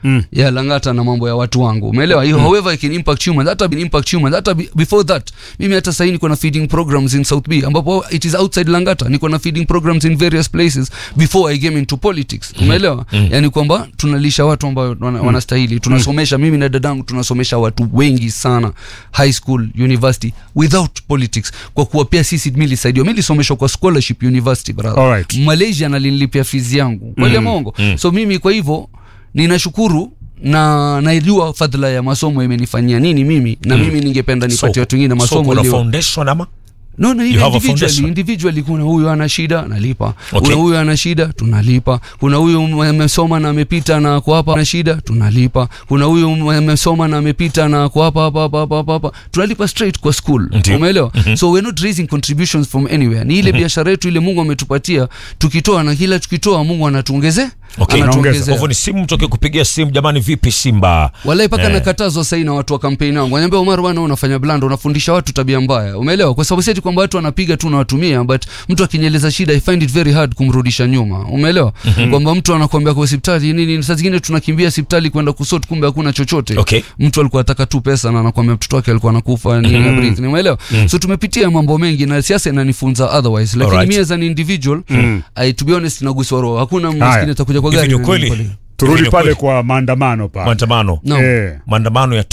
Mm. ya langata na mambo ya watu wangu umeelewa hiyo however it can impact humans hata be- impact humans hata be- before that mimi hata sahii niko na feeding programs in south b ambapo it is outside langata niko na feeding programs in various places before i came into politics umeelewa yani kwamba tunalisha watu ambao wana, wanastahili tunasomesha mimi na dadangu tunasomesha watu wengi sana high school university without politics kwa kuwa pia sisi mi lisaidiwa mi lisomeshwa kwa scholarship university brother Alright. malaysia nalinilipia fizi yangu kweli mm. mongo mm. so mimi kwa hivyo ninashukuru na naijua fadhila ya masomo imenifanyia nini mimi na mimi ningependa nipatie watu wengine so masomo kuna iliyo- foundation ama no, no, You ile have a individually, foundation? individually kuna huyu ana shida nalipa Okay. kuna huyu ana shida tunalipa kuna huyu amesoma na amepita na ako hapa ana shida tunalipa kuna huyu amesoma na amepita na ako hapa hapa hapa hapa hapa hapa tunalipa straight kwa school Ndio. umeelewa so we're not raising contributions from anywhere ni ile biashara yetu ile Mungu ametupatia tukitoa na kila tukitoa Mungu anatuongeze Okay. Kwa anatuongezea hivyo ni simu mtoke kupigia simu jamani vipi simba walai mpaka Eh. nakatazwa sahii na watu wa kampeni wangu wanaambia Omar bwana unafanya blanda unafundisha watu tabia mbaya umeelewa kwa sababu si ati kwamba watu wanapiga tu unawatumia but mtu akinyeleza shida I find it very hard kumrudisha nyuma umeelewa kwamba mtu anakuambia kwa hospitali nini saa zingine tunakimbia hospitali kwenda kusort kumbe hakuna chochote Okay. mtu alikuwa ataka tu pesa na anakuambia mtoto wake alikuwa anakufa nini na breathe ni umeelewa so tumepitia mambo mengi na siasa inanifunza otherwise lakini Alright. mimi as an individual I, to be honest naguswa roho hakuna maskini atakuja kwa hivi gari ni na ukweli nipole. turudi Hivi ni pale ukweli? kwa maandamano pale maandamano Naam. Eh. maandamano ya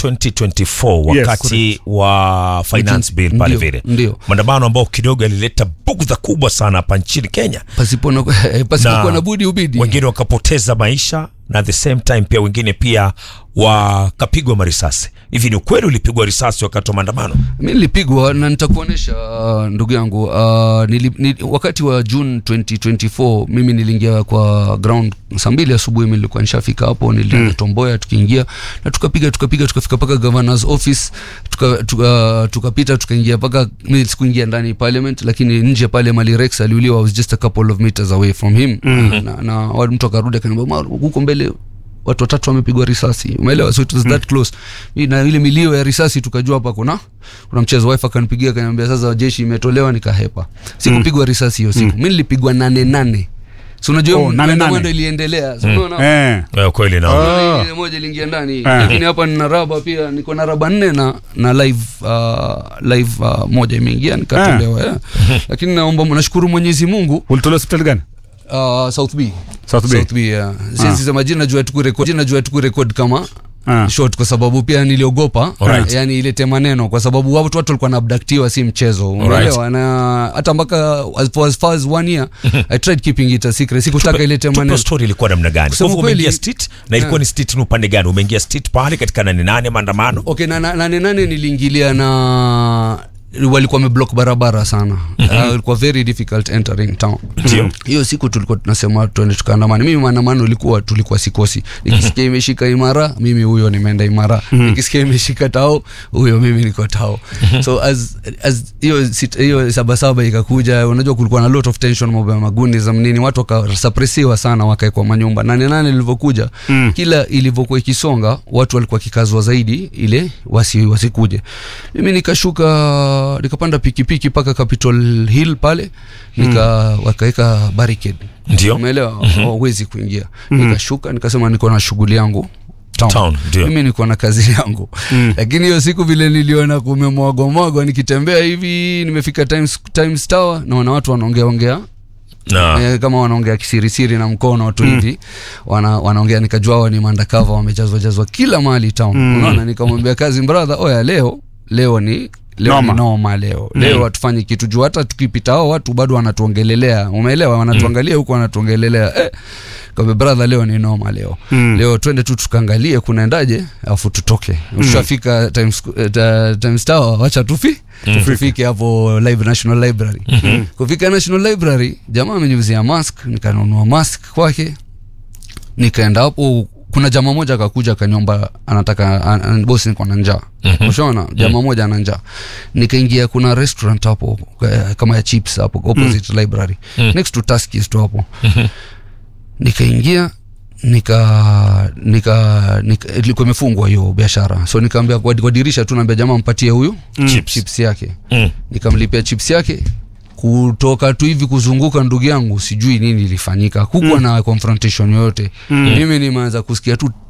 2024 Yes, wakati wa finance bill pale Ndio, vile ndio. maandamano ambao kidogo yalileta bugdha kubwa sana hapa nchini kenya pasipo na pasipokuwa na budi ubidi wengine wakapoteza maisha na at the same time pia wengine pia wakapigwa marisasi hivi ni ukweli ulipigwa risasi wakati wa maandamano mi nilipigwa na nitakuonyesha uh, ndugu yangu uh, nili, nili, wakati wa june 2024 mimi niliingia kwa ground saa mbili asubuhi mi nilikuwa nishafika hapo nilienda mm. tomboya tukiingia na tukapiga tukapiga tukafika mpaka governors office tukapita tuka, tukapita tukaingia mpaka mi sikuingia ndani parliament lakini nje pale mali rex aliuliwa I was just a couple of meters away from him mm. na, na wa- mtu akarudi akaniambia "Omar, huko mbele watu watatu wamepigwa risasi umeelewa so it was that close Mi na ile milio ya risasi tukajua hapa kuna kuna mchezo wife akanipigia akaniambia sasa jeshi imetolewa nikahepa sikupigwa risasi hiyo siku mi nilipigwa nane nane so unajua Oh, hiyo nane, maandamano nane. iliendelea so unaona eh. Eh, kweli na Unaona ile moja iliingia ndani lakini hapa nina raba pia niko na raba nne na na live uh, live uh, moja imeingia nikatolewa yeah. lakini naomba nashukuru Mwenyezi Mungu ulitolewa hospitali gani uh, South B South Bay. South B yeah. Sisi sema jina najua tuku record jina najua tuku record kama Ah. short kwa sababu pia niliogopa Alright. yani ilete maneno kwa sababu watu watu walikuwa naabdaktiwa si mchezo unaelewa na hata mpaka as far as, far as one year I tried keeping it a secret sikutaka ilete tupe maneno story ilikuwa namna gani kwa Kusema hivyo umeingia kweli- state na ilikuwa ni state ni upande gani umeingia state pale katika nane nane maandamano okay na na- nane nane niliingilia na walikuwa wameblock barabara sana uh, ilikuwa very difficult entering town Ndio. hiyo siku tulikuwa tunasema tuende tukaandamana mimi maandamano ilikuwa tulikuwa sikosi nikisikia imeshika imara mimi huyo nimeenda imara nikisikia imeshika tao huyo mimi niko tao so as as hiyo sit- hiyo sabasaba ikakuja unajua kulikuwa na lot of tension mambo ya maguni za mnini watu wakasuppressiwa sana wakaekwa manyumba nane nane ilivyokuja kila ilivyokuwa ikisonga watu walikuwa kikazwa zaidi ile wasi wasikuje mimi nikashuka nikapanda pikipiki mpaka Capitol Hill pale nika wakaweka barricade Ndio. umeelewa hawezi kuingia nikashuka nikasema niko na shughuli yangu town. Town, ndio. mimi niko na kazi yangu lakini hiyo siku vile niliona kumemwagwamwagwa nikitembea hivi nimefika Times, Times Tower naona watu wanaongea ongea na eh, kama wanaongea kisirisiri na mkono tu hivi wana, wanaongea nikajua hawa ni mandakava wamejazwa jazwa kila mahali town unaona nikamwambia kazi brother oya leo leo ni leo Noma. ni noma leo leo hatufanyi kitu juu hata tukipita hao watu bado wanatuongelelea umeelewa wanatuangalia huku wanatuongelelea eh, kabe brother leo ni noma leo leo twende tu tukaangalie kunaendaje alafu tutoke ushafika times, eh, ta- times tower wacha tufi tufike hapo live national library kufika national library jamaa ameniuzia mask nikanunua mask kwake nikaenda hapo kuna jamaa moja akakuja akaniomba anataka an, an, bosi niko na njaa ushaona jamaa moja ana njaa nikaingia kuna restaurant hapo eh, kama ya chips hapo opposite library next to Tuskys tu hapo nikaingia nika nika nika- ilikuwa imefungwa hiyo biashara so nikaambia kwa, kwa dirisha tu naambia jamaa mpatie huyu Chips. chips yake Mm. nikamlipia chips yake kutoka tu hivi kuzunguka ndugu yangu sijui nini ilifanyika kukuwa na confrontation yoyote mimi nimeanza kusikia tu